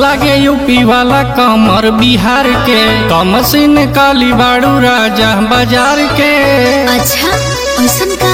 लागे यूपी वाला कमर बिहार के कमसिन काली बाड़ू राजा बाजार के अच्छा ऐसन का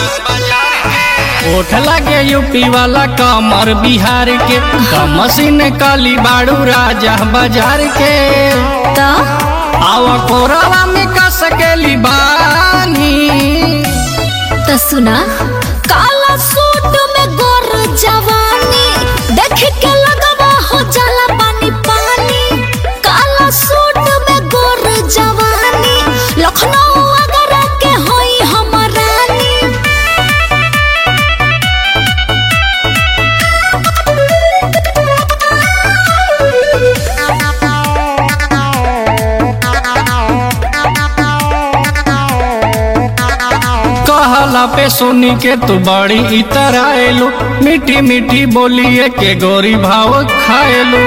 ओठ लागे यूपी वाला कमर बिहार के कमसिन काली बाड़ू राजा बाजार के तो आवा कोरावा में का सकेली बानी तो सुना काला सूट में गोर जवानी देख के लगवा हो जाला पानी पानी काला सूट में गोर जवानी लखनऊ अगर के होई हमर रानी कहला पे सुनी के तू बड़ी इतर आएलू मीठी मीठी बोलिए के गोरी भाव खाएलू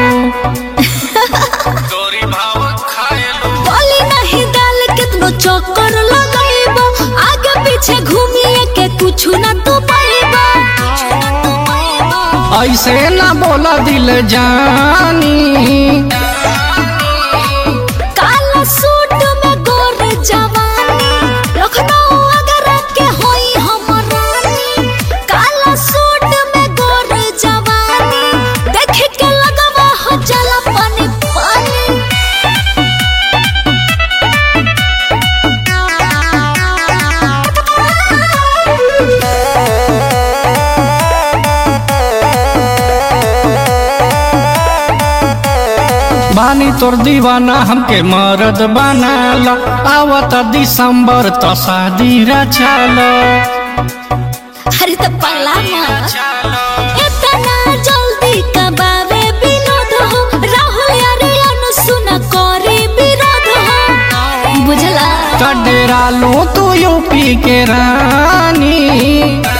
गोरी भाव खाएलू बोली नहीं डाल कितनो चक्कर लगाइबो आगे पीछे घूमिए के कुछ ना तू पाइबो ऐसे ना बोला दिल जानी काला सूट में गोर जवानी लखनऊ अगर के होई हमर रानी काला सूट में गोर जवानी देख के लगवा हो जाला पानी पानी बानी तोर दीवाना हमके मरद बनाला आवत दिसंबर तो शादी रचाला अरे तो पगला मत इतना जल्दी कबावे विनोद हो राहुल यारे अनुसुना करे विरोध हो बुझला कडेरा लो तू यूपी के रानी